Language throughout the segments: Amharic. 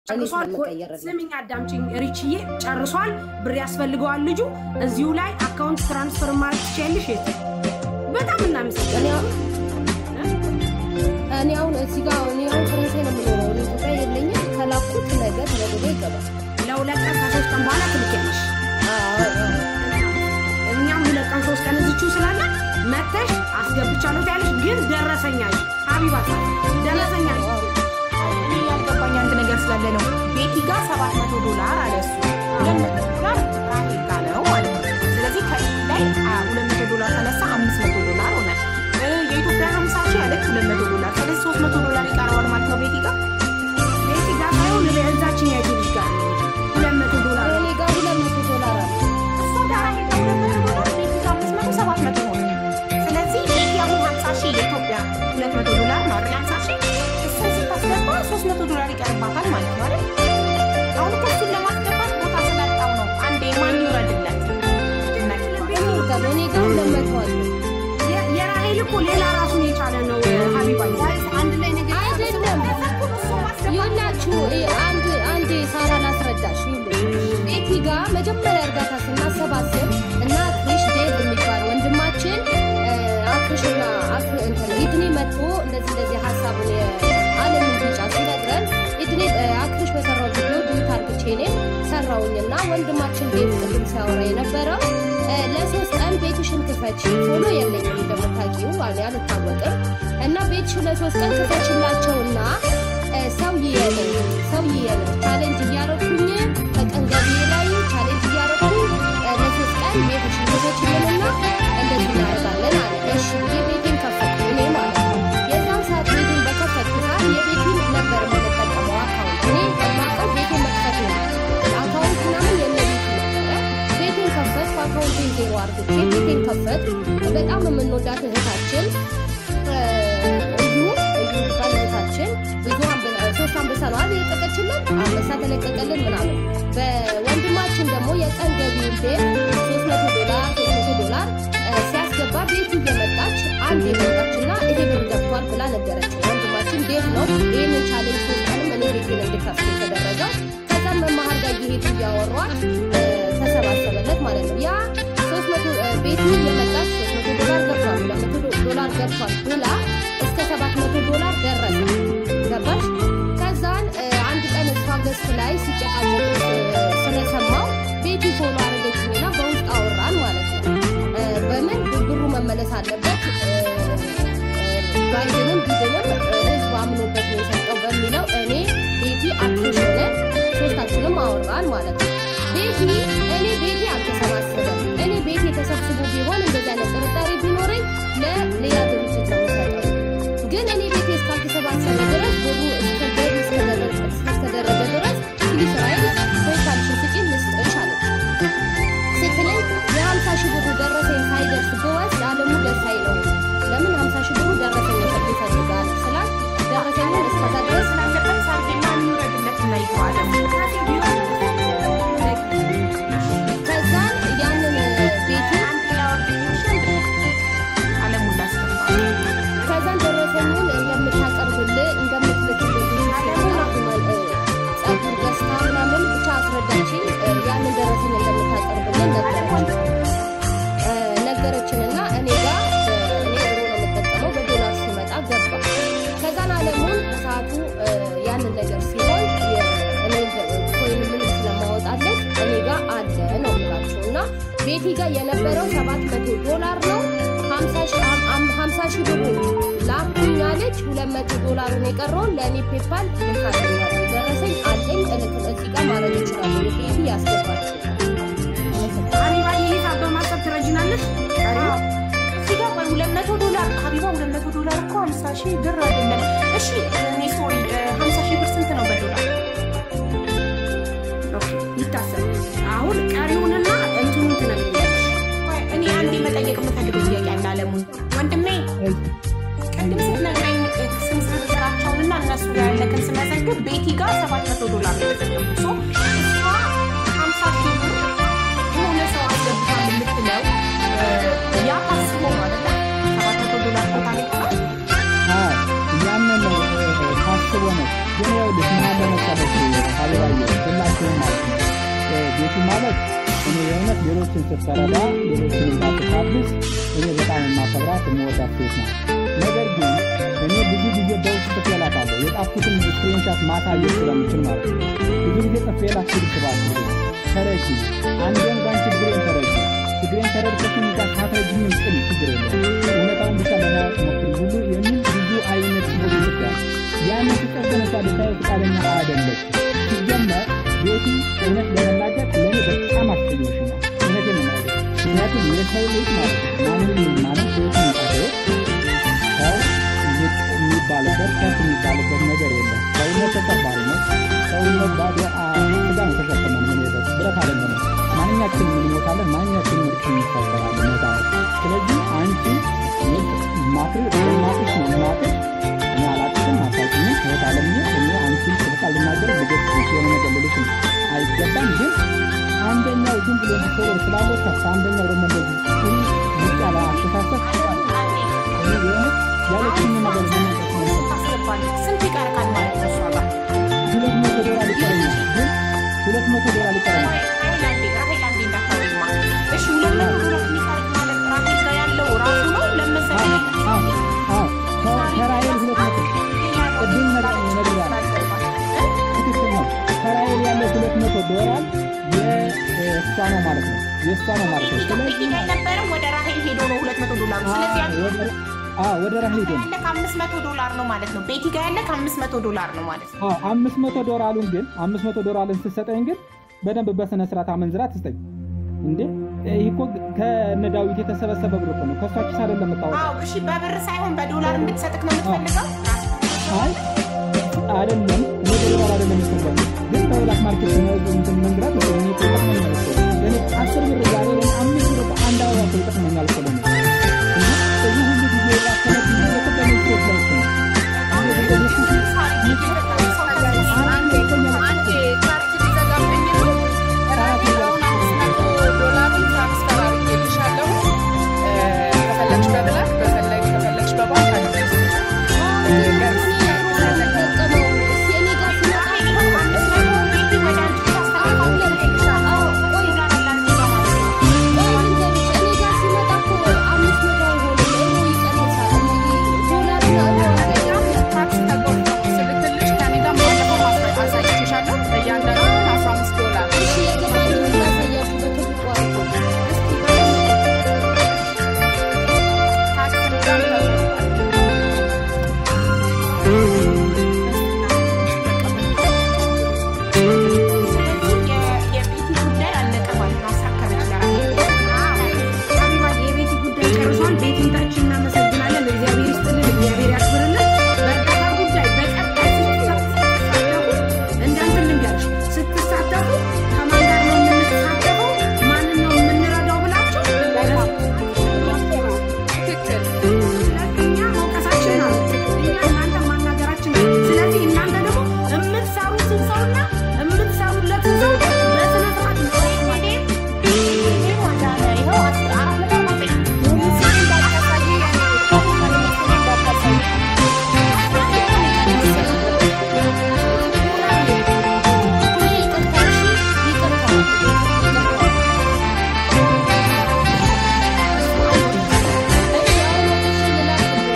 ጨርሷል። ስሚኝ አዳምጪኝ ሪችዬ፣ ጨርሷል። ብር ያስፈልገዋል ልጁ። እዚሁ ላይ አካውንት ትራንስፈር ማድረግ ትችያለሽ። የት በጣም እናመሰግናለን። እኔ አሁን እዚህ ጋር እኔ አሁን ፈረንሳይ ነው የምኖረው። እኔ ኢትዮጵያ የለኝም። ከላኩት ነገር ለብሎ ይገባል። ለሁለት ቀን ከሶስት ቀን በኋላ ትልኪያለሽ። እኛም ሁለት ቀን ሶስት ቀን እዚችው ስላለ መተሽ አስገብቻለሁ ትያለሽ። ግን ደረሰኛሽ ሀቢባ ደረሰኛሽ እኔ ያልገባኝ አንድ ነገር ስላለ ነው። ቤቲ ጋር ሰባት መቶ ዶላር አለ እሱ ሁለት መቶ ዶላር ራሄል ጋር ነው ማለት ነው። ስለዚህ ከዚህ ላይ ሁለት መቶ ዶላር ተነሳ አምስት መቶ ዶላር ሆነ። እ የኢትዮጵያ ሀምሳ ሺህ አለች ሁለት መቶ ዶላር ስለዚህ ሶስት መቶ ዶላር ይቀረዋል ማለት ነው ቤቲ ጋር ቤቲ ጋር ሳይሆን እዛችን ያይቱ ልጅ ጋር ሁለት መቶ ዶላር እኔ ጋር ሁለት መቶ ዶላር አለ። እሷ ጋር ራሄል ጋር ሁለት መቶ ዶላር ቤቲ ጋር አምስት መቶ ሰባት መቶ ሆነ። ስለዚህ ቤቲ አሁን ሀምሳ ሺህ የኢትዮጵያ ሁለት መቶ ዶላር ነው አይደል ሀምሳ ሺህ እሱን ስታስገባ ሶስት መቶ ዶላር ይቀርባታል ማለት ነው አይደል አሁን እኮ እሱን ለማስገባት ቦታ ስላጣው ነው አንዴ ማን ይውረድለት እኔ ጋር ሁለት መቶ አለ። የ- የራሄል እኮ ሌላ ራሱን የቻለ ነው ሀቢባ አንድ ላይ ነገር አይደለም ይኸውላችሁ እ- አንድ አንዴ ሳራ ላስረዳሽ። ይኸውልሽ ቤቲ ጋር መጀመሪያ እርዳታ ስናሰባስብ እና አክሪሽ ዴቭ የሚባል ወንድማችን እ፣ አክሪሽና አክሪ እንትን ኢድኔ መጥቶ እንደዚህ እንደዚህ ሀሳቡን የዓለምን ቢጫ ሲነግረን ኢድኔ እ፣ አክሪሽ በሰራው ቪዲዮ ዱት አርግቼ እኔም ሰራውኝና ወንድማችን ዴቭ ቅድም ሲያወራ የነበረው እ፣ ለሶስት ቀን ቤትሽን ክፈች ቶሎ የለኝም እንደምታውቂው አለ አልታወቅም እና ቤትሽን ለሶስት ቀን ክፈችላቸውና እ፣ ሰው ይየለኝ ሰው ይየለኝ ቻሌንጅ እያረኩኝ ከቀን ገቢዬ ላይ ቻሌንጅ እያረኩኝ እ፣ ለሶስት ቀን ቤትሽን ክፈችልንና እንደዚህ እናደርጋለን አለ። እሺ ብዬ ቤቴን ከፈትኩ እኔ ማለት ነው። የዛን ሰዓት ቤቴን በከፈትኩ ሰዓት የቤቴን ነበር የምንጠቀመው አካውንት እኔ የማውቀው ቤቴን መክፈት ነው። አካውንት ምናምን የነ ቤት ነበረ። ቤቴን ከፈትኩ አካውንቴን ዜሮ አርግቼ ቤቴን ከፈትኩ። በጣም የምንወዳት እህታችን እ፣ እዩ እዩ የሚባል እህታችን ብዙ አንበ- ሶስት አንበሳ ነው አይደል የለቀቀችልን አንበሳ ተለቀቀልን ምናምን በወንድማችን ደግሞ የቀን ገቢውን ቤት ሶስት መቶ ዶላር ሶስት መቶ ዶላር እ፣ ሲያስገባ ቤቱ እየመጣች አንድ የመጣችና ይሄ ብር ገብቷል ብላ ነገረችን። ወንድማችን ዴቭ ነው ይህንን ቻሌንጅ ሶስት ቀንም እኔ ቤቴን እንድከፍት የተደረገው። ከዛም መማር ጋር እየሄዱ እያወሯት እ፣ ተሰባሰበለት ማለት ነው። ያ ሶስት መቶ እ፣ ቤቱ እየመጣች ሶስት መቶ ዶላር ገብቷል ሁለት መቶ ዶ- ዶላር ገብቷል ብላ እስከ ሰባት መቶ ዶላር ደረሰ። ገባሽ? ከዛን እ፣ አንድ ቀን እሷ ገስት ላይ ሲጨቃጨቅ እ፣ ስለሰማው ቤቲ ፎሎ አረገችኝና በውስጥ አወራን ማለት ነው። እ፣ በምን ብሩ መመለስ አለበት እ፣ እ፣ ባይድንም ቢድንም እ፣ ህዝብ አምኖበት ነው የሰጠው በሚለው እኔ ቤቲ አክሮሽ ሆነን ሶስታችንም አወራን ማለት ነው። ቤቲ እኔ ቤቲ አልተሰባሰበም። እኔ ቤቲ ተሰብስቦ ቢሆን እንደዚህ አይነት ጥርጣሬ ቢኖረኝ ለሌላ ድርጅት ነው የምሰጠው። ግን እኔ ቤቴ እስካልተሰባሰበ ድረስ ብሩ እስከ ገቢ እስከደረሰ እስከተደረገ ድረስ እንግዲህ ስራዬ ወይ ካልሽኝ ስጪኝ ልስጥሽ አለች። ስትለኝ የሀምሳ ሺህ ብሩ ደረሰኝ ሳይደርስ ብወስድ አለሙ ደስ አይለውም። ለምን ሀምሳ ሺህ ብሩ ደረሰኝ ሰጥ ይፈልጋል ስላት ደረሰኙን እስከዛ ድረስ ስላለበት ሳርጌማ የሚውረድለት እና ይተዋል ከዛን ያንን ቤቱ አለሙን ላስገባ ከዛን ደረሰኙን እንደምታቀርብልህ እንደምትልክልህ ጸጉር ገዝታ ምናምን ብቻ አስረዳችን። ያንን ደረሰኝ እንደምታቀርብልን ነገረችን እ፣ ነገረችንና እኔ ጋር እኔ ብሮ ነው የምጠቀመው በዶላር ሲመጣ ገባ። ከዛን አለሙን ሰዓቱ እ፣ ያንን ነገር ሲሆን የ- እኔ ኮይን ምን ስለማወጣለት እኔ ጋር አለ ነው የምላችሁ እና ቤቲ ጋር የነበረው ሰባት መቶ ዶላር ነው። ሀምሳ ሺህ አም- አም- ሀምሳ ሺህ ብሩ ላኩኝ አለች። ሁለት መቶ ዶላሩን የቀረውን ለእኔ ፔፓል ልካለኛል። ደረሰኝ አለኝ እልክ እዚህ ጋር ማድረግ ይችላሉ። ቤቲ ያስገባችው ሀቢባ የሂሳብ በማሰብ ትረጅናለሽ። እዚህ ጋር ቆይ ሁለት መቶ ዶላር ሀቢባ ሁለት መቶ ዶላር እኮ ሀምሳ ሺህ ብር አይደለም። እሺ እኔ ሶሪ ሀምሳ ሺህ ብር ስንት ነው በዶላር? ኦኬ፣ ይታሰብ። አሁን ቀሪውንና እንትኑን ትነግሪኛለሽ። ቆይ እኔ አንዴ መጠየቅ የምፈልገው ጥያቄ አለ አለሙን ወንድሜ ቅድም ስትነግረኝ ስም ዝርዝራቸውንና እነሱ ጋር ያለክን ስመዘግብ ቤቲ ጋር ሰባት መቶ ዶላር ነው የመዘገቡ ሶ እሷ ሀምሳ ሺህ ብር የሆነ ሰው አስገብቷል የምትለው እ፣ ያ ታስቦ ነው አይደለ? ሰባት መቶ ዶላር ቦታ ላይ ይሆናል ያንን ነው ታስቦ ነው። ግን ይኸውልሽ ምን አለ መሰለሽ ማለት እኔ የእውነት ሌሎችን ስትረዳ ሌሎችን እንዳትታብስ እኔ በጣም የማከብራት የምወዳት ሴት ናት። ነገር ግን እኔ ብዙ ጊዜ በውስጥ ጽፌላታለሁ የጻፍኩትን ስክሪንሻት ማሳየት ስለምችል ማለት ነው። ብዙ ጊዜ ጽፌላት ስልክ እባክሽ ተረጂ፣ አንዴን እንኳን ችግሬን ተረጂ፣ ችግሬን ተረድተሽኝ እንኳን ሳትረጂኝም ቅን ችግር የለም እውነታውን ብቻ ለማወቅ ሞክሪ ሁሉ የሚል ብዙ አይነት ጽሑፍ ይጽፋል። ያን ፍቅር ግን እሷ ልታየው ፈቃደኛ አይደለች። ሲጀመር ቤቲ እውነት ለመናገር ለእኔ በጣም አስቀየምሽ ነው። እውነቴን ነው የምነግርሽ። ምክንያቱም የሰው ልጅ ማለት ነው ማንም ማለት ቤት የሚጠሩት ሰው የሚባልበት ከፍ የሚባልበት ነገር የለም። ሰውነት ተሰባሪ ነው። ሰውነት ባዶ ስጋ ነው ተሸክመን የምንሄደው ብረት አይደለም። ማንኛችን እንሞታለን፣ ማንኛችን ምርቅ እንሰበራለን። ሞታ ስለዚህ አንቺ ማክሪ ማክሽ ነው ማክሽ እኔ አላቅሽም አታውቂኝም ህይወት አለም እኔ አንቺን ስልቃል ልናገር ልጆች የሆነ ነገር ልልሽ አይገባም። ግን አንደኛው ዝም ብሎ ፎሎ ስላለው ከፍ አንደኛው ደግሞ እንደዚህ ጥሩ ዝቅ ያለ አስተሳሰብ ያለችን ነገር ታስገባለች። ስንት ይቀርቃል ማለት ነው እሷ ጋር? ሁለት መቶ ዶላር ይቀረኛል። ግን ሁለት መቶ ዶላር ይቀረኛል። ራሄል አንዴ እንዳታወሪማ። እሺ ሁለት መቶ ዶላር የሚቀርቅ ማለት ራሄል ጋር ያለው ራሱ ነው ለመሰለኝ ከራኤል ሁለት መቶ ቅድም ነገር ነግሬያለሁ። ትክክል ነው። ከራኤል ያለው ሁለት መቶ ዶላር የእሷ ነው ማለት ነው። የእሷ ነው ማለት ነው። ስለዚህ ቤቲ ጋር የነበረው ወደ ራሄል ሄዶ ነው ሁለት መቶ ዶላሩ። ስለዚህ ያለው ወደ- አዎ፣ ወደ ራሄል ሄዶ ነው። ያለ ከአምስት መቶ ዶላር ነው ማለት ነው። ቤቲ ጋር ያለ ከአምስት መቶ ዶላር ነው ማለት ነው። አዎ፣ አምስት መቶ ዶላሩን ግን አምስት መቶ ዶላርን ስትሰጠኝ ግን በደንብ በስነ ስርዓት አመንዝራ ትስጠኝ። እንዴ ይህ እኮ ከነ ዳዊት የተሰበሰበ ብር እኮ ነው። ከእሷ ኪስ አይደለም የምታወጣው። አዎ እሺ፣ በብር ሳይሆን በዶላር እንድትሰጥክ ነው የምትፈልገው? አይ አይደለም፣ እኔ በዶላር አይደለም የሰጠው ግን በብላክ ማርኬት ነው እንትን መንግራት ነው እኔ እኮ ይጠቅመኛል እኮ ለእኔ አስር ብር ዛሬ ለእኔ አምስት ብር በአንድ አበባ እኮ ይጠቅመኛል እኮ ለእኔ እና እዚህ ሁሉ ጊዜ ያሰረት ጊዜ እኮ በእኔ ሴት ላይ እኮ ነው። እኔ ደግሞ እሱ የቤቲ ጉዳይ አለቀ ማለት ነው። አሳከረች ለራሄል። ሀቢባ የቤቲ ጉዳይ ጨርሷል። ቤቲን ታች እናመሰግናለን። እግዚአብሔር ይስጥልን፣ እግዚአብሔር ያክብርልን። በእርዳታ ጉዳይ በቀጣይ ስትሳተፉ እንዳንተ ልንገርሽ፣ ስትሳተፉ ከማን ጋር ነው የምንሳተፈው፣ ማንን ነው የምንረዳው ብላችሁ ሁለተኛ መውቀሳችን ነው። እኛ እናንተ ማናገራችን ነው። ስለዚህ እናንተ ደግሞ የምትሰሩትን ሰውና የምትሰሩለትን ሰው በስነ ስርዓት ነው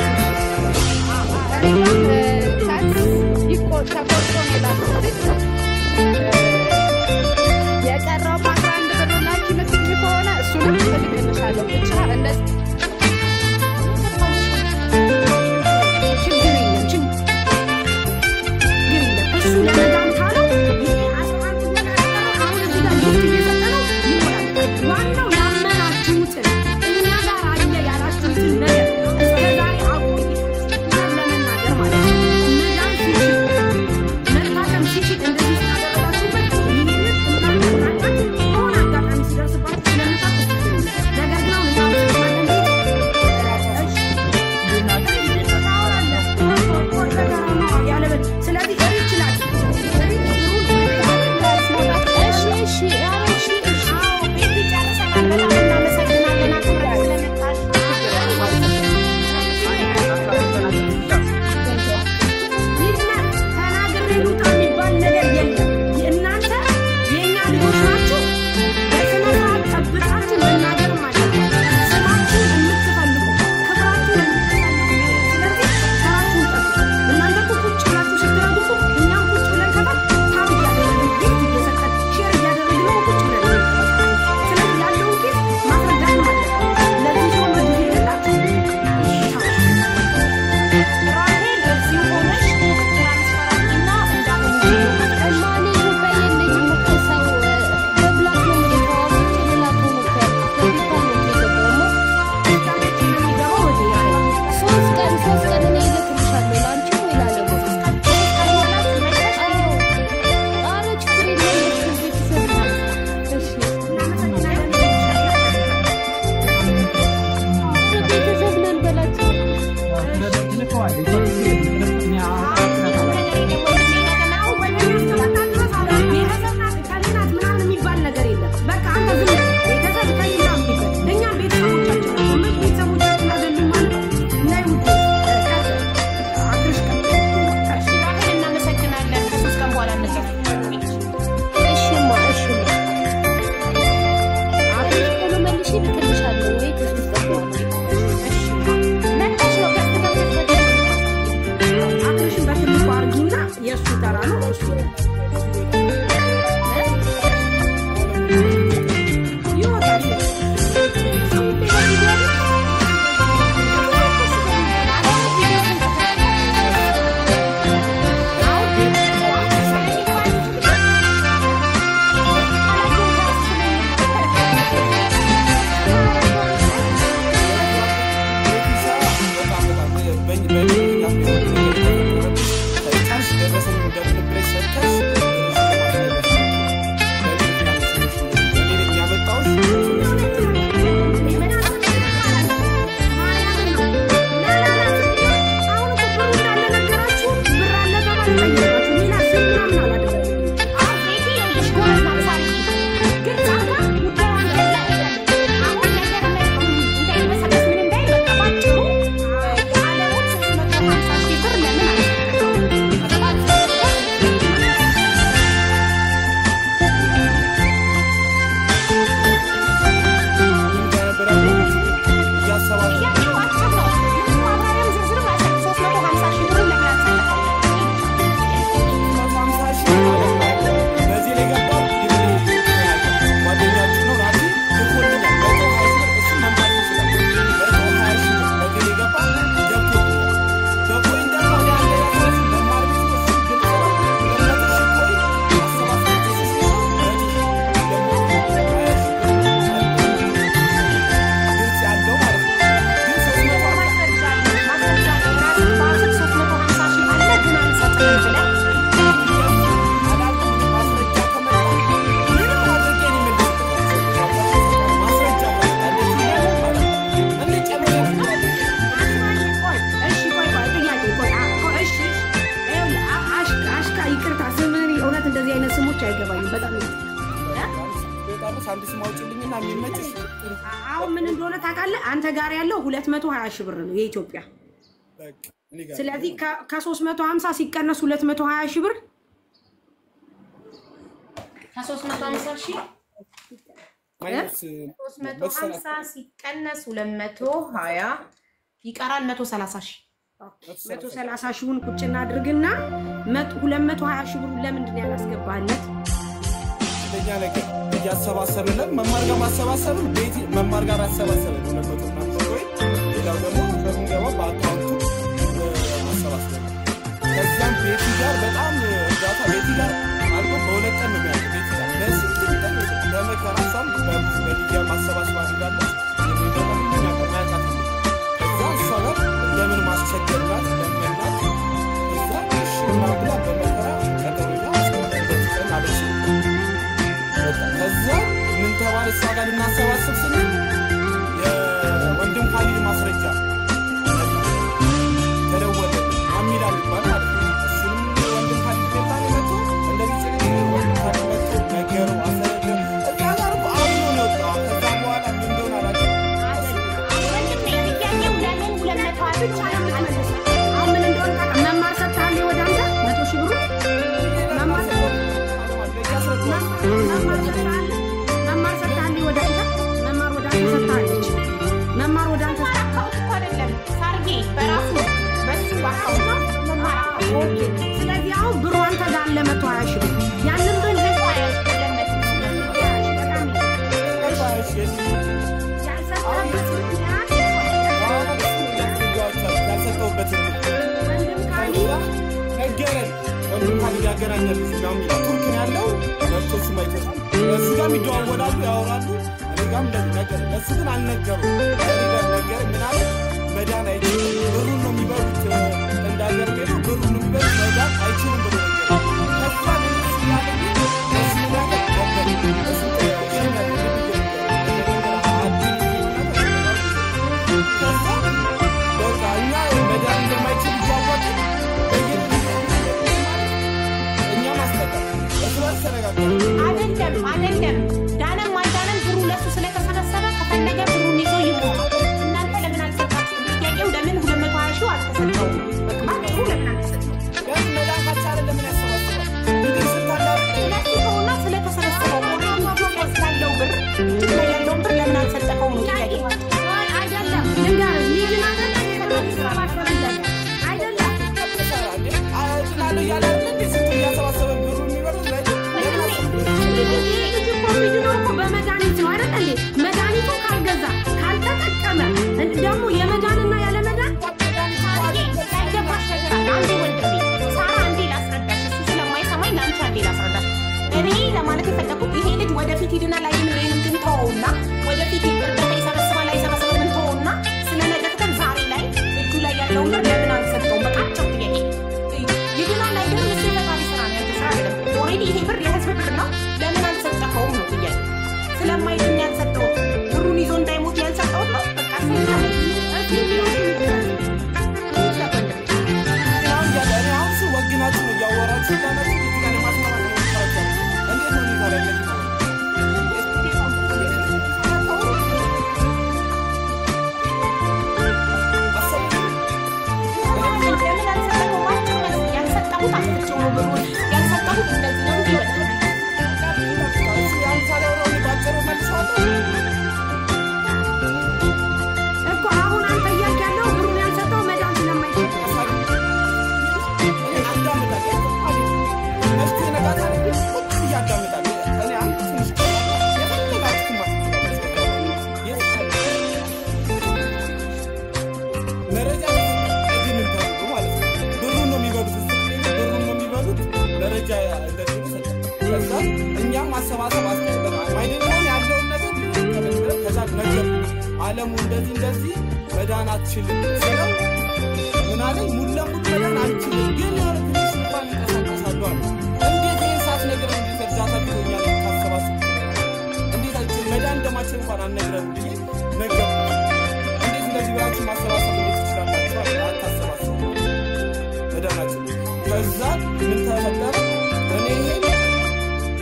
ተቆርጦ ነው የላኩት ብቻ አይገባኝም። በጣም ነው ወጣለች አንድ ስም አውጪልኝና የሚመችሽ አሁን ምን እንደሆነ ታውቃለህ? አንተ ጋር ያለው 220 ሺህ ብር ነው የኢትዮጵያ። በቃ እኔ ጋር ስለዚህ ከ350 ሲቀነስ 220 ሺህ ብር ከሶስት መቶ ሀምሳ ሺህ ማይነስ ሶስት መቶ ሀምሳ ሲቀነስ ሁለት መቶ ሀያ ይቀራል መቶ ሰላሳ ሺህ 130 ሺውን ቁጭ እናድርግና 220 ሺህ ብሩን ለምንድን ነው ያላስገባህለት? አንደኛ ነገር እያሰባሰብለን መማር ጋር ማሰባሰብን ቤት መማር ጋር አሰባሰብን ሁለት መቶ ምናምን ብር ወይ ሌላው ደግሞ በምንገባው በአካውንቱ አሰባሰብን። ከዚያም ቤቲ ጋር በጣም እርዳታ ቤቲ ጋር አልቆ በሁለት ቀን ነው የሚያልቅ ቤቲ ጋር ለስንት ቀን ለመከራ እሷም በሊዲያ ማሰባሰብ አድርጋለች። የሚደረግ ማያቃት እዛ እሷ ጋር እንደምን ማስቸገርናት ለመናት እዛ እሺ ምናምን ብላ በመከራ ቀጠሮኛ አስቀመጠች ቀን አለች። ከዛ ምን ተባለ? እሷ ጋር ልናሰባስብ ስንል የወንድም ካሊድ ማስረጃ ተደወለ። አሚላ የሚባል ማለት ነው። እሱንም ወንድም ካሊድ ገባ መጥቶ እንደዚህ ጭ ወንድም ካሊድ መጥቶ ነገረው፣ አስረዳው። እዛ ጋር እኮ አምኖ ነው የወጣው። ከዛ በኋላ ምን እንደሆነ አላውቅም። ወንድሜ ጥያቄው ለምን ሁለት መቶ ሀያ ብቻ ነው የምትመልሰው? አሁን ምን እንደሆነ ታውቃለህ? መማር ሰጥተሃል ወደ አንተ መቶ ሺህ ብሩ መማር ያስረዳዋል። መማር ሰጥተሃል መማር ሰጥተሃል ወደ አንተ መማር ወደ አንተ ሰጥታለች መማር ወደ አንተ አካውንት እኮ አይደለም ሳርጌ በራሱ በሱ አካውንት መማር ኦኬ። ስለዚህ አሁን ብሩ አንተ ጋር አለ መቶ ሀያ ሺህ ብር ያንን ብር ያልሰጠህበት ምክንያት ያልሰጠሁበትን ወንድም ካሊ ነገረን ወንድም ካሊድ ያገናኛል ምናምን ይላል። ቱርክ ነው ያለው መጥቶ እሱ ማይቶት እሱ ጋር ይደዋወላሉ፣ ያወራሉ። እኔ ጋርም እንደዚህ ነገር እሱ ግን አልነገሩም። እኔ ጋር ነገር ምን አለ መዳን አይችልም፣ ብሩን ነው የሚበሉት። እንዳገር ሄዶ ብሩን ነው የሚበሉት፣ መዳን አይችልም ብሎ ነገር ከዛ ምን እሱ ያለ ግን እሱ ነገር ገባኝ። እሱ ይሸኛል ከዛ በቃ እኛ መዳን እንደማይችል እያወቅን እኛ ማስጠቀም እሱ በርስ ተነጋገርን። አይደለም አይደለም ዳነም አልዳነም ብሩ ለሱ ስለተሰበሰበ ከፈለገ ብሩን ይዞ ይሞት። እናንተ ለምን አልሰጣችሁም? ጥያቄው ለምን ሁለት መቶ ሀያ ሺው አልተሰጠውም? በቃ ብሩ ለምን አልተሰጠውም? ለምን መዳን ካልቻለ ለምን ያሰባስባል? እንግዲህ ስልጣን ላይ ስለሱ ከሆነ ስለተሰበሰበው ኦልሬዲ ያለው ብር እጅ ላይ ያለውን ብር ለምን አልሰጠኸውም ነው ጥያቄው። አይደለም ልንገርህ ሊድን አይደለም የተሰባሰበለት አይደለም ተሰራ እንዴ? አጭናለሁ እያለ አይደል እንዴ ስንቱ እያሰባሰበ ብሩ የሚበሉት ላይ ለምን አሰባስባል? ይህ ልጅ እኮ የሚድነው እኮ በመድኃኒት ነው አይደል እንዴ? መድኃኒቱን ካልገዛ ካልተጠቀመ ደግሞ የመዳንና ያለመዳን ያልገባሽ ነገር አለ። አንዴ ወንድሜ ሳራ አንዴ ላስረዳሽ፣ እሱ ስለማይሰማኝ ለአንቺ አንዴ ላስረዳሽ። እኔ ለማለት የፈለኩት ይሄ ልጅ ወደፊት ይድናል አይድንም ይሄንን ግን ተወውና ወደፊት እርዳታ ይሰበስባል አይሰበስብም ምን ተወውና ስለ ነገ ትተን ዛሬ ላይ እጁ ላይ ያለውን ብር ለምን አልሰጠውም? በቃ አጭር ጥያቄ። ይድናል አይድንም እሱ የፈጣሪ ስራ ነው፣ ያንተ ስራ አይደለም። ኦልሬዲ ይሄ ብር የህዝብ ብር ነው። ለምን አልሰጠኸውም ነው ጥያቄ። ስለማይድን ያልሰጠሁት ብሩን ይዞ እንዳይሞት ያልሰጠሁት ነው። በቃ ስለኛ አሁን እያለ እኔ አሁን እሱ ወግናችሁ ነው እያወራችሁ ያላችሁ ቤት ጋር ለማስማማት ነው የምትሰራቸው። እንዴት ነው ሁኔታ ላይ ለዚህ ማለት አሰብኩ። ለምን አልሰጠኸውም? አጭር መልስ። ያልሰጠሁት አስጥቼው ነው ብሩን ያልሰጠሁት እንደዚህ ነው እንዲህ በል። እሱ ያን ሳላወራው እኔ ባጭሩ መልሰዋለሁ። እኮ አሁን አንተ እያልክ ያለው ብሩን ያልሰጠው መዳን ስለማይችል እኔ አዳምጣለሁ። እስኪ ነጋታ ላይ ቁጭ ብዬ አዳምጣለሁ። እኔ አንድ ትንሽ የፈለጋችሁትን ማስቀመጥ የፈለጋችሁትን መረጃ አይድንም ተብሎ ማለት ነው። ብሩን ነው የሚበሉት፣ ብሩን ነው የሚበሉት። መረጃ እንደዚህ ሰጠ። ከዛ እኛም ማሰባሰብ አስቀምጠናል። አይደለም ያለውን ነገር ተመልክተን ከዛ ነገር አለሙ እንደዚህ እንደዚህ መዳን አትችልም ስለው ምን አለኝ ሙሉ ለሙሉ መዳን አልችልም፣ ግን የሆነ ትንሽ እንኳን ይንቀሳቀሳሉ አለ። እንዴት ይህን ሰዓት ነገር እንዴት እርዳታ ቢሆኛል ታሰባስብ እንዴት አልችል መዳን እንደማችል እንኳን አልነግረም ብዬ ነገርኩት። እንዴት እንደዚህ ብላችሁ ማሰባሰብ እንዴት ትችላላችሁ? አለ። አታሰባስቡ መዳናችን ከዛ ምን ተፈጠረ? እኔ ይሄን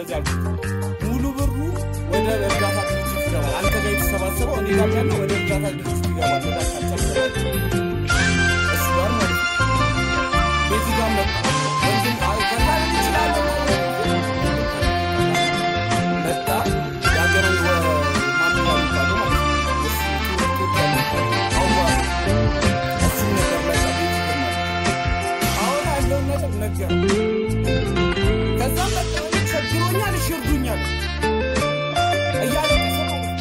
እንደዚህ አልኩት። ሙሉ ብሩ ወደ እርዳታ ድርጅት ይገባል። አንተ ጋር የተሰባሰበው እኔ ጋር ያለ ወደ እርዳታ ድርጅት ይገባል። ወደ አካቻ ይገባል። እሱ ጋር ማለት ነው። ቤቲ ጋር መጣ ወንድም ከላል ይችላለ መጣ የሀገራዊ ማንኛ የሚባለው ማለት ነው። እሱ ኢትዮጵያ አዋ እሱ ነገር ላይ ቤት ይገርማል። አሁን ያለውን ነገር ነገር ከዛ መጣ ቸግሮኛል፣ እሺ እርዱኛል እያለቀሰ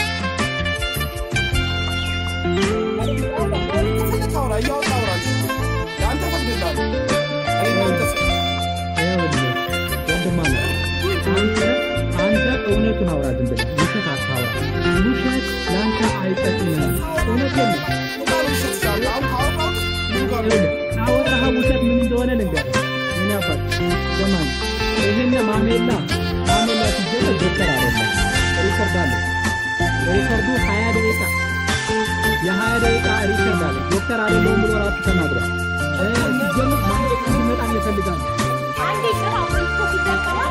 ማለት ነው። ከፈለክ አውራ እያወጣ አውራ ለአንተ ፈቅድልሃለሁ። እኔ እናንተ ሰው ይኸውልህ ወንድም አለ አንተ አንተ እውነቱን አውራ ዝም ብለህ ውሸት አታውራ። ውሸት ለአንተ አይጠቅምም። እውነቴን ነው። ቃል ይሸትሻል። አሁን ካወራሁት ብዙ ጋር ይኸውልህ ካወራኸው ውሸት ምን እንደሆነ ልንገርህ። እኔ አባት ስማኝ፣ ይሄን ማሜላ ማሜላ ሲጀመር ዶክተር አይደለም ሪከርድ አለ። ሪከርዱ ሀያ ደቂቃ የሀያ ደቂቃ ሪከርድ አለ። ዶክተር አይደለሁም ብሎ ራሱ ተናግሯል። እ ሲጀመር ማሜላ እንዲመጣ ይፈልጋል። አንዴ ስራ ወልቶ ሲጠቀማል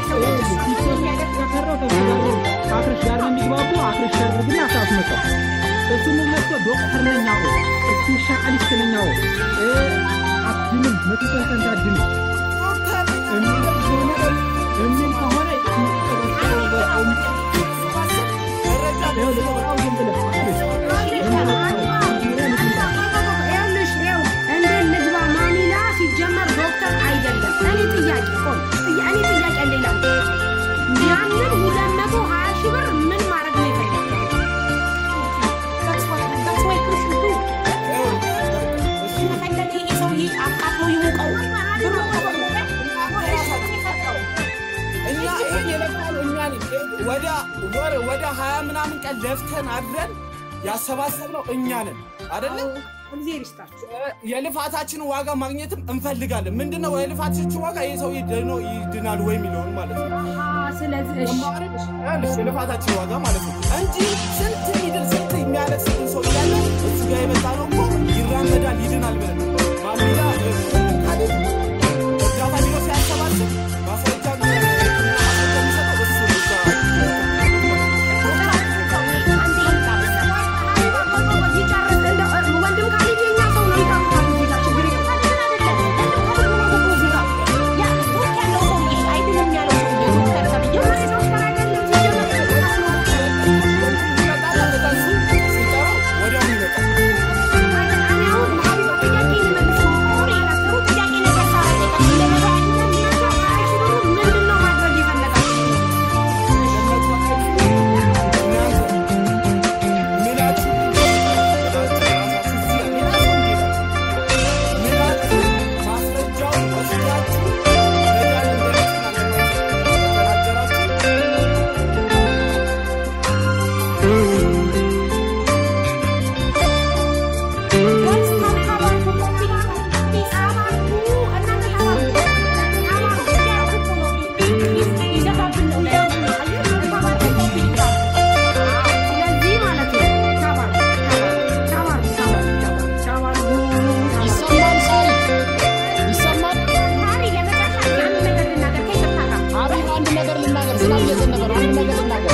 አክርሽ ጋር ነው የሚግባቡ። አክርሽ ያድርግና አሳስመጣው እሱ ምን መስሎ ዶክተር ነኝ አዎ ስፔሻሊስት ነኝ አዎ እ አድንም መቶ ፐርሰንት አድንም የሚል ከሆነ የሚል ከሆነ ይኸውልህ አዎ ዝም ብለህ አክርሽ ይኸውልሽ ይኸው እንዴት ልግባ ማሚላ ሲጀመር ዶክተር አይደለም። እኔ ጥያቄ ቆይ ጥያ- እኔ ጥያቄ ሌላ ያንን ሁለት መቶ ሀያ ሺህ ብር ምን ማድረግ ነው የፈለገው? ከፈለገ ይሄ ሰውዬ አቃጥሎ ይሙቀው ብሩ እኛ ይሄን የለፋነው እኛ ነን። ወደ ወር ወደ ሀያ ምናምን ቀን ለፍተን አድረን ያሰባሰብነው እኛ ነን አይደለ? እግዚአብሔር ይስጣችሁ። የልፋታችንን ዋጋ ማግኘትም እንፈልጋለን። ምንድነው የልፋታችን ዋጋ? ይህ ሰው ድኖ ይድናል ወይ የሚለውን ማለት ነው። አሃ፣ ስለዚህ እሺ ይኸውልሽ የልፋታችን ዋጋ ማለት ነው እንጂ ስንት ሚድል ስንት የሚያለቅስብን ሰው እያለ እሱ ጋር የመጣ ነው እኮ ይራመዳል ይድናል ብለን ነው። ማሚላ እ፣ ካሌብ እርዳታ ቢሮ ሲያሰባስብ ማስረጃ ማስረጃ የሚሰጠው እሱ ነው። እዛ ይጨርስ እንደው ወንድም ካሌብ የኛ ሰው ነው ይጠሩታል እዚህ ጋር ችግር የለም። የሆነ ዶክተር አይደለም ሲጀመር ይመጣል፣ ከዛ እሱ ሲጠራው ወዲያውኑ ይመጣል። ስለዚህ ማለት ነው ተባር ተባር ተባር ተባር ይሰማል ሳሪ ይሰማል። አቤት አንድ ነገር ልናገር። ዝናብ እየዘነበ ነው። አንድ ነገር ልናገር።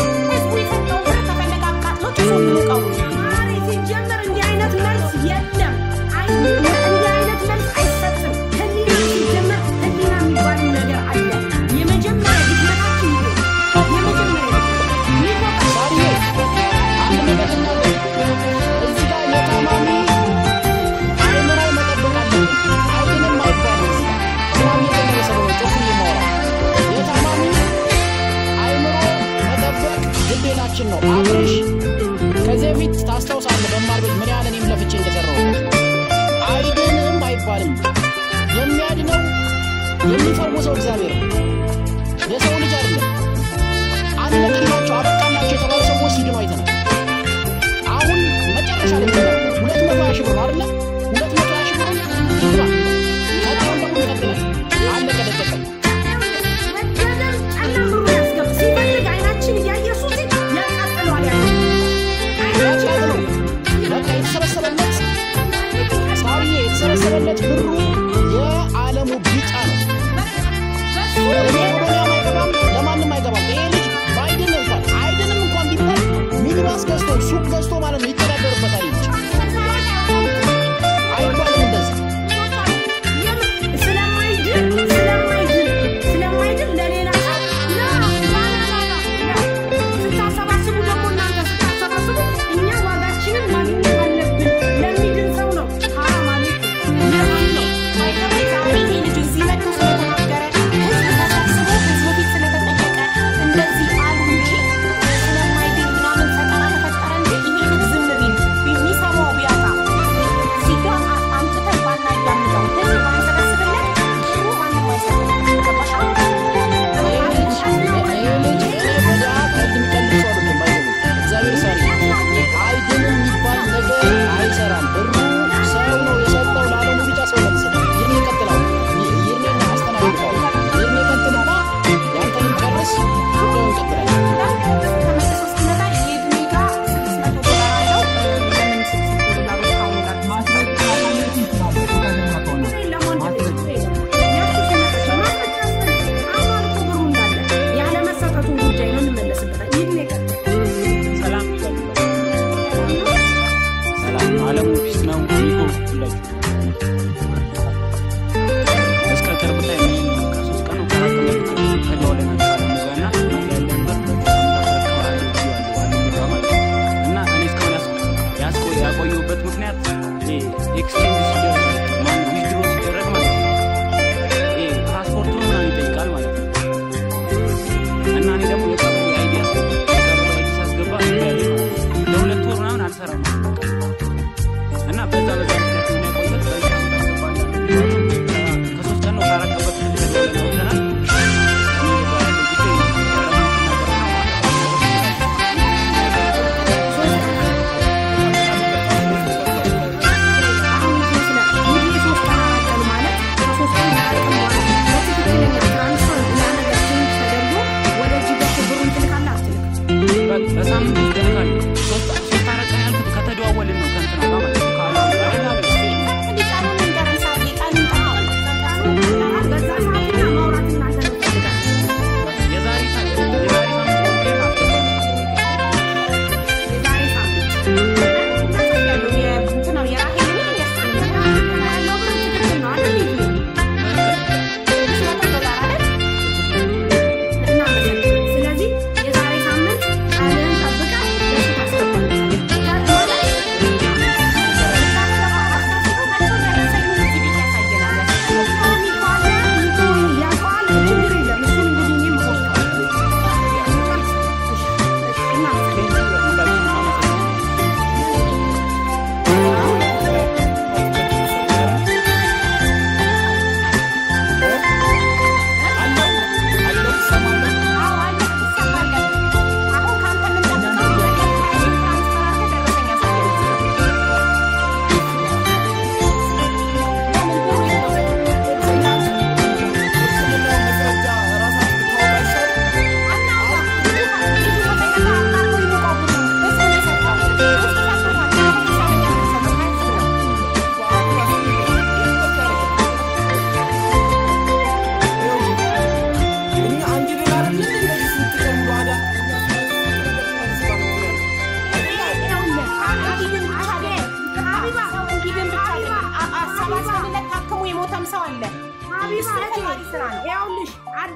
ማሪ ሲጀመር እንዲህ አይነት መልስ የለም። አይ እንዲህ አይነት መልስ አይሰጥም። ህሊና ሲጀመር ህሊና የሚባል ነገር አለ። የመጀመሪያ ድክመታችን ይሄ የመጀመሪያ ድክመት ሳሪዬ አንድ ነገር ልናገር። እዚህ ጋር የታማሚ አእምሮ መጠበቅ አለብን። አይድንም አይባልም። እዚህ ጋር ዝናብ እየዘነበ ስለሆነ ጮክ ብዬ የማወራው የታማሚ አእምሮ መጠበቅ ግዴታችን ነው። አብርሽ ከዚህ በፊት ታስታውሳለህ፣ በማር ቤት ምን ያህል እኔም ለፍቼ እንደሰራው አይድንም አይባልም። የሚያድነው የሚፈውሰው እግዚአብሔር ነው፣ የሰው ልጅ አይደለም። አለቅላቸው አበቃላቸው የተባሉ ሰዎች ሲድኑ አይተናል። አሁን መጨረሻ ላይ ተናገር ሁለት መቶ ሀያ ሺህ ብር ነው አይደለ? ሁለት መቶ ሀያ ሺህ ብር ይግባ። ቀጣዩን ደግሞ ይቀጥላል። አለቀ ደቀቀ። ወደደን ጨለም ብሎ ያስገባ ሲፈልግ አይናችን እያየ እሱ ሲል ያቃጥለዋል ያለ አይናችን ያቃጥለው። በቃ የተሰበሰበለት ሳርዬ የተሰበሰበለት ብሩ የዓለሙ ቢጫ ነው። በሱ እኔ ወደ እኔ አይገባም፣ ለማንም አይገባም።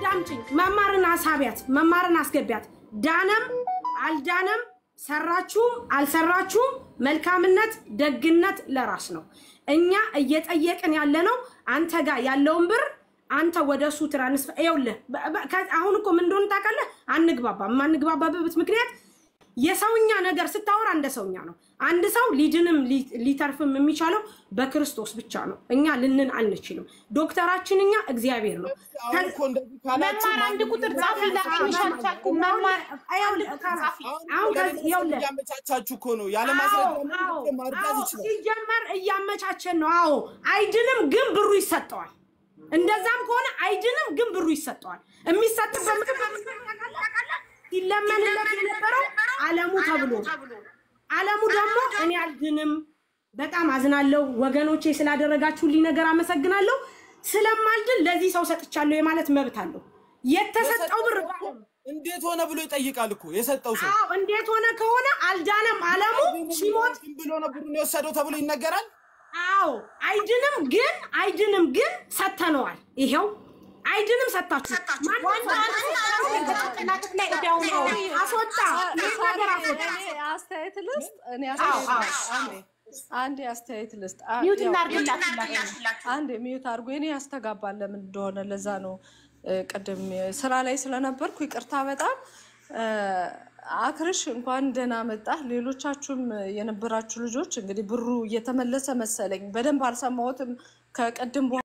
አዳምጪኝ። መማርን አሳቢያት፣ መማርን አስገቢያት። ዳነም አልዳነም፣ ሰራችሁም አልሰራችሁም፣ መልካምነት ደግነት ለራስ ነው። እኛ እየጠየቅን ያለ ነው አንተ ጋር ያለውን ብር አንተ ወደ እሱ ትራንስፈር ይኸውልህ። በ- በ- ከ- አሁን እኮ ምን እንደሆነ ታውቃለህ? አንግባባም። የማንግባባበት ምክንያት የሰውኛ ነገር ስታወራ እንደ ሰውኛ ነው። አንድ ሰው ሊድንም ሊ- ሊተርፍም የሚቻለው በክርስቶስ ብቻ ነው። እኛ ልንን አንችልም። ዶክተራችን እኛ እግዚአብሔር ነው። አሁን እኮ እንደዚህ ካላችሁ መማር አንድ ቁጥር ጻፊ ላክልሽ አልቻልኩም። መማር ይኸውልህ፣ ጻፊ አሁን ከዚህ ይኸውልህ እያመቻቻችሁ እኮ ነው ያለ ማስረጃ አዎ፣ ምንም እኮ ማርዳት አዎ፣ ይችላል። ሲጀመር እያመቻቸን ነው። አዎ አይድንም፣ ግን ብሩ ይሰጠዋል። እንደዛም ከሆነ አይድንም፣ ግን ብሩ ይሰጠዋል። የሚሰጥበት ምክንያት ታውቃለህ? ሲለመንለት የነበረው አለሙ ተብሎ አለሙ ደግሞ እኔ አልድንም፣ በጣም አዝናለሁ ወገኖቼ፣ ስላደረጋችሁልኝ ነገር አመሰግናለሁ። ስለማልድን ለዚህ ሰው ሰጥቻለሁ የማለት መብት አለው። የተሰጠው ብር እንዴት ሆነ ብሎ ይጠይቃል እኮ የሰጠው ሰው አዎ እንዴት ሆነ ከሆነ አልዳነም። አለሙ ሲሞት ዝም ብሎ ነው ብሩን የወሰደው ተብሎ ይነገራል። አዎ አይድንም፣ ግን አይድንም፣ ግን ሰተነዋል። ይሄው አይድንም ሰታችሁ ጭንቅላት ላይ እዳው ነው። አስወጣ ይህ ነገር አስወጣ። እኔ አስተያየት ልስጥ። እኔ አዎ፣ አስተያየት አዎ። ልስጥ። አንዴ አንዴ አስተያየት ልስጥ። አ- ሚውት ያው- እናድርግላት ሁላችንም። አንድ ሚዩት አድርጎ እኔ ያስተጋባል ለምን እንደሆነ ለዛ ነው እ፣ ቅድም ስራ ላይ ስለነበርኩ ይቅርታ በጣም እ፣ አክርሽ እንኳን ደህና መጣህ። ሌሎቻችሁም የነበራችሁ ልጆች እንግዲህ ብሩ እየተመለሰ መሰለኝ በደንብ አልሰማሁትም ከቅድም በኋላ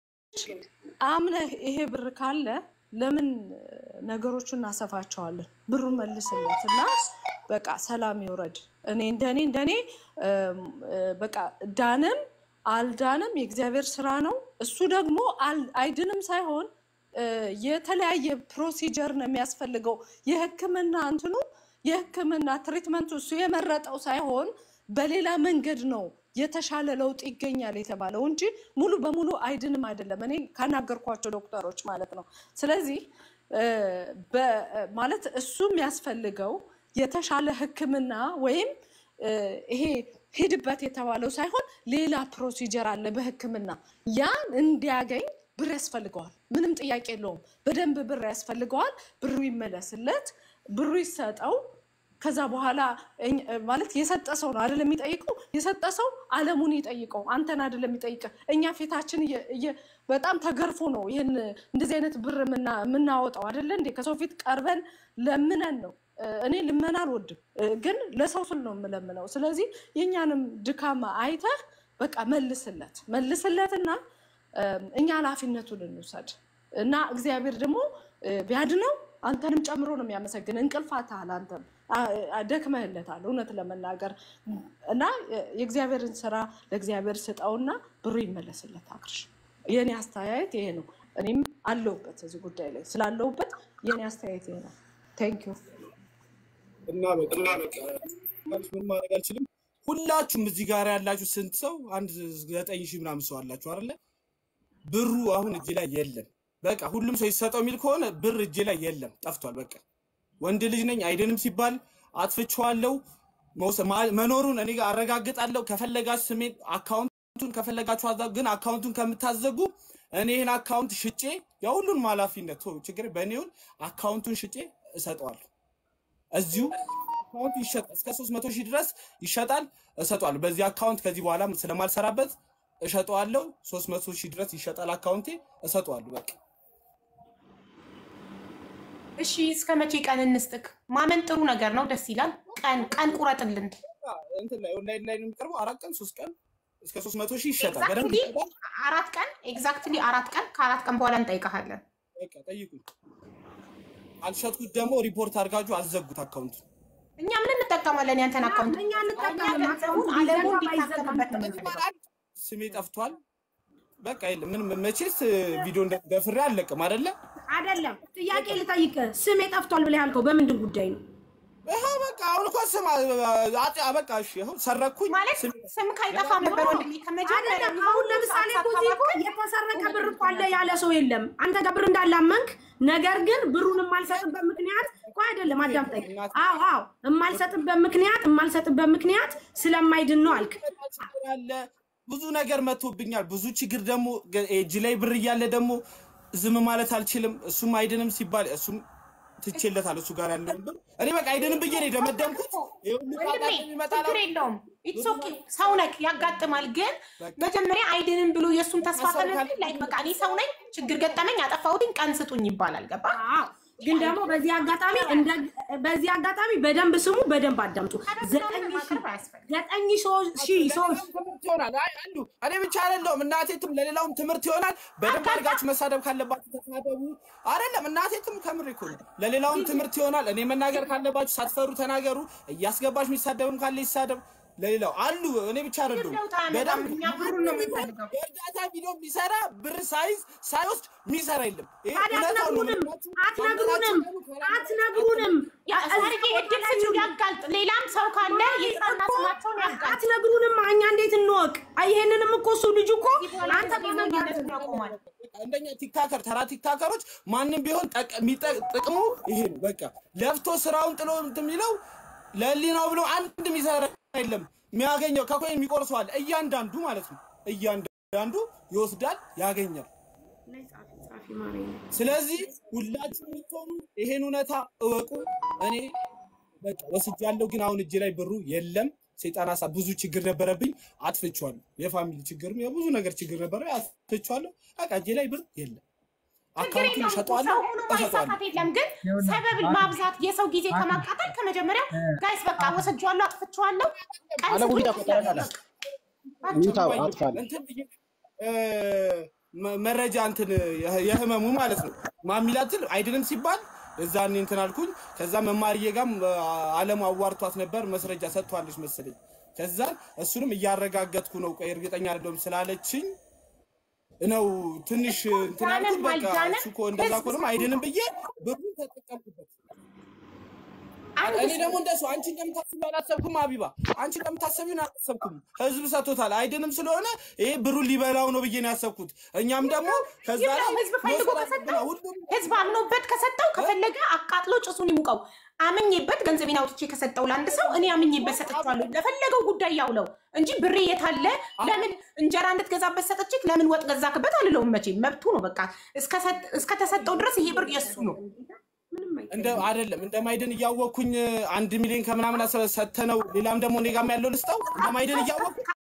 አምነህ ይሄ ብር ካለ ለምን ነገሮችን እናሰፋቸዋለን? ብሩን መልስለት እና በቃ ሰላም ይውረድ። እኔ እንደኔ እንደኔ እም፣ እ፣ በቃ ዳንም አልዳንም የእግዚአብሔር ስራ ነው። እሱ ደግሞ አል- አይድንም ሳይሆን እ፣ የተለያየ ፕሮሲጀር ነው የሚያስፈልገው። የሕክምና እንትኑ የሕክምና ትሪትመንቱ እሱ የመረጠው ሳይሆን በሌላ መንገድ ነው የተሻለ ለውጥ ይገኛል የተባለው እንጂ ሙሉ በሙሉ አይድንም አይደለም። እኔ ካናገርኳቸው ዶክተሮች ማለት ነው። ስለዚህ እ፣ በ- ማለት እሱ የሚያስፈልገው የተሻለ ሕክምና ወይም እ፣ ይሄ ሂድበት የተባለው ሳይሆን ሌላ ፕሮሲጀር አለ በሕክምና ያን እንዲያገኝ ብር ያስፈልገዋል። ምንም ጥያቄ የለውም። በደንብ ብር ያስፈልገዋል። ብሩ ይመለስለት፣ ብሩ ይሰጠው። ከዛ በኋላ እኝ- ማለት የሰጠ ሰው ነው አይደለም የሚጠይቀው። የሰጠ ሰው አለሙን ይጠይቀው፣ አንተን አይደለም የሚጠይቅ። እኛ ፊታችን እየ- እየ- በጣም ተገርፎ ነው ይህን እንደዚህ አይነት ብር የምና- የምናወጣው አይደለ እንዴ? ከሰው ፊት ቀርበን ለምነን ነው። እ፣ እኔ ልመና አልወድም፣ እ፣ ግን ለሰው ስል ነው የምለምነው። ስለዚህ የእኛንም ድካማ አይተህ በቃ መልስለት መልስለትና እም፣ እኛ ኃላፊነቱን እንውሰድ እና እግዚአብሔር ደግሞ እ፣ ቢያድነው አንተንም ጨምሮ ነው የሚያመሰግን። እንቅልፍ አታህል አንተም አ- አ- ደክመህለታል እውነት ለመናገር እና እ፣ የእግዚአብሔርን ስራ ለእግዚአብሔር ስጠውና ብሩ ይመለስለት። አክርሽ የእኔ አስተያየት ይሄ ነው። እኔም አለሁበት እዚህ ጉዳይ ላይ ስላለሁበት የእኔ አስተያየት ይሄ ነው። ቴንክ ዩ እና በቃ እና በቃ ምን ማድረግ አልችልም። ሁላችሁም እዚህ ጋር ያላችሁ ስንት ሰው? አንድ ዘጠኝ ሺህ ምናምን ሰው አላችሁ አይደለ? ብሩ አሁን እጅ ላይ የለም። በቃ ሁሉም ሰው ይሰጠው የሚል ከሆነ ብር እጅ ላይ የለም፣ ጠፍቷል። በቃ ወንድ ልጅ ነኝ አይድንም ሲባል አጥፍቼዋለሁ መውሰ- ማ- መኖሩን እኔ ጋር አረጋግጣለሁ። ከፈለጋችሁ ስሜን አካውንቱን ከፈለጋችሁ አዛ ግን አካውንቱን ከምታዘጉ እኔ ይህን አካውንት ሽጬ የሁሉንም ኃላፊነት ተው፣ ችግር በእኔውን አካውንቱን ሽጬ እሰጠዋለሁ። እዚሁ አካውንቱ ይሸጣል። እስከ 300 ሺህ ድረስ ይሸጣል፣ እሰጠዋለሁ። በዚህ አካውንት ከዚህ በኋላ ስለማልሰራበት እሸጠዋለሁ። 300 ሺህ ድረስ ይሸጣል አካውንቴ፣ እሰጠዋለሁ። በቃ እሺ እስከ መቼ ቀን እንስጥክ? ማመን ጥሩ ነገር ነው፣ ደስ ይላል። ቀን ቀን ቁረጥልን። እንትን ላይ ኦንላይን ላይ ነው የሚቀርበው። አራት ቀን ሶስት ቀን እስከ 300 ሺህ ይሸጣል። በደንብ ኤግዛክትሊ ይሸጣል። አራት ቀን ኤግዛክትሊ አራት ቀን ከአራት ቀን በኋላ እንጠይቀሃለን። በቃ ጠይቁኝ። አልሸጥኩት ደግሞ ሪፖርት አድርጋችሁ አዘጉት አካውንቱ። እኛ ምን እንጠቀማለን? ያንተን አካውንት እኛ እንጠቀማለን። እኛ ገንዘቡን አለሙ እንዲታከምበት ነው የምንፈልገው። ስሜ ጠፍቷል። በቃ የለም ምንም መቼስ ቪዲዮ እንደ- ደፍሬ አልለቅም አይደለ? አይደለም ጥያቄ ልጠይቅ። ስሜ ጠፍቷል ብለህ ያልከው በምንድን ጉዳይ ነው? ይኸው በቃ አሁን እኮ ስም አጤ በቃ እሺ፣ ይኸው ሰረኩኝ። ማለት ስሜ ስም ካይጠፋም ነበር ወንድሜ ከመጀመሪያ አይደለም አሁን ለምሳሌ እኮ እዚህ እኮ የተሰረቀ ብር እኮ አለ ያለ ሰው የለም። አንተ ጋር ብር እንዳላመንክ ነገር ግን ብሩን የማልሰጥበት ምክንያት እኮ አይደለም። አዳምጠኝ። አዎ አዎ፣ የማልሰጥበት ምክንያት የማልሰጥበት ምክንያት ስለማይድን ነው አልክ። ችግር አለ፣ ብዙ ነገር መጥቶብኛል። ብዙ ችግር ደግሞ ገ- እጅ ላይ ብር እያለ ደግሞ ዝም ማለት አልችልም። እሱም አይድንም ሲባል እሱም ትቼለታል እሱ ጋር ያለውን ብር እኔ በቃ አይድንም ብዬ ነው የደመደምኩት። ይሄ ሁሉ ጣጣ ወንድሜ የሚመጣ ችግር የለውም። ኢትስ ኦኬ ሰው ነክ ያጋጥማል። ግን መጀመሪያ አይድንም ብሎ የእሱን ተስፋ ሰው ተነስ ካለ- ላይ በቃ እኔ ሰው ነኝ፣ ችግር ገጠመኝ፣ አጠፋሁትኝ፣ ቀን ስጡኝ ይባላል። ገባ አዎ። ግን ደግሞ በዚህ አጋጣሚ እንደ በዚህ አጋጣሚ በደንብ ስሙ፣ በደንብ አዳምጡ። ዘጠኝ ሺህ ማቅረብ አያስፈልግም። ዘጠኝ ሶ- ሺህ ሰዎች ትምህርት ይሆናል። አይ አንዱ እኔ ብቻ አይደለሁም እናቴትም ለሌላውም ትምህርት ይሆናል። በደንብ አድርጋችሁ መሳደብ ካለባችሁ ተሳደቡ። አይደለም እናቴትም ከምር እኮ ነው። ለሌላውም ትምህርት ይሆናል። እኔ መናገር ካለባችሁ ሳትፈሩ ተናገሩ። እያስገባች የሚሳደብም ካለ ይሳደብ። ለሌላው አሉ። እኔ ብቻ አይደለሁም። ለውጥ አያመጣም። በደንብ እኛ ብሩን ነው የምንፈልገው። የእርዳታ ቪዲዮ የሚሰራ ብር ሳይዝ ሳይወስድ የሚሰራ የለም። ይሄ ታዲያ እውነታው ነው። አትነግሩንም ምክንያቱም አትነግሩንም አትነግሩንም ያ ታሪክ እድል ስጪው ያጋልጥ። ሌላም ሰው ካለ የጥራና ስማቸውን ያጋልጥ። አትነግሩንም እኛ እንዴት እንወቅ? አይ ይሄንንም እኮ እሱ ልጁ እኮ አንተ ሞኝነቱን ያቆማል። እንደኛ ቲክታከር ተራ ቲክታከሮች ማንም ቢሆን ጠቅ- የሚጠ- ጥቅሙ ይሄ ነው። በቃ ለፍቶ ስራውን ጥሎ እንትን የሚለው ለህሊናው ብሎ አንድ የሚሰራ የለም። የሚያገኘው ከኮይን የሚቆርሰዋል እያንዳንዱ ማለት ነው። እያንዳንዱ ይወስዳል፣ ያገኛል። ስለዚህ ሁላችሁ የምትሆኑ ይሄን እውነታ እወቁ። እኔ በቃ ወስጃለሁ፣ ግን አሁን እጅ ላይ ብሩ የለም። ሰይጣን ሀሳብ ብዙ ችግር ነበረብኝ፣ አጥፍቼዋለሁ። የፋሚሊ ችግርም የብዙ ነገር ችግር ነበረ፣ አጥፍቼዋለሁ። በቃ እጄ ላይ ብር የለም። ችግር አካውንቱን የለውም። እሸጠዋለሁ፣ ሰው ሆኖ እሸጠዋለሁ። ማይሳካት የለም። ግን ሰበብ ማብዛት የሰው ጊዜ ከማቃጠል ከመጀመሪያው ጋይስ በቃ ወስጄዋለሁ፣ አጥፍቼዋለሁ፣ ቀን አለሙ ስጡኝ ሂድ አፈጠረናል። ይውጣው አጥፋል። እንትን ብዬ እ፣ መ- መረጃ እንትን የህ- የህመሙ ማለት ነው ማሚላትል አይድንም ሲባል እዛኔ እንትን አልኩኝ። ከዛ መማርዬ ጋም አለሙ አዋርቷት ነበር መስረጃ ሰጥቷለች መሰለኝ። ከዛ እሱንም እያረጋገጥኩ ነው። ቆይ እርግጠኛ አይደለሁም ስላለችኝ ነው ትንሽ እንትን አልኩት። በቃ አልዳንም፣ እሱ እኮ እንደዛ ህዝብ ከሆነም አይድንም ብዬ ብሩን ተጠቀምኩበት። እኔ ደግሞ እንደሱ አንቺ እንደምታስቢ አላሰብኩም። አቢባ አንቺ እንደምታስቢውን አላሰብኩም። ህዝብ ሰጥቶታል። አይድንም ስለሆነ ይሄ ብሩን ሊበላው ነው ብዬ ነው ያሰብኩት። እኛም ደግሞ ከዛ ላይ ይብላው። ህዝብ ፈልጎ መውሰድ ከሰጠው አለብን። ሁሉም ህዝብ አምኖበት ከሰጠው ከፈለገ አቃጥሎ ጭሱን ይሙቀው። አምኜበት ገንዘቤን አውጥቼ ከሰጠው ለአንድ ሰው እኔ አምኜበት ሰጥቼዋለሁ። ለፈለገው ጉዳይ ያውለው እንጂ ብሬ የታለ ለምን እንጀራ እንድትገዛበት ሰጠችክ ለምን ወጥ ገዛክበት አልለውም። መቼም መብቱ ነው። በቃ እስከሰጥ- እስከተሰጠው ድረስ ይሄ ብር የሱ ነው። እንደ አይደለም እንደማይድን እያወቅኩኝ አንድ ሚሊዮን ከምናምን አሰ- ሰተነው ሌላም ደግሞ እኔ ጋም ያለው ልስጠው እንደማይድን እያወቅኩ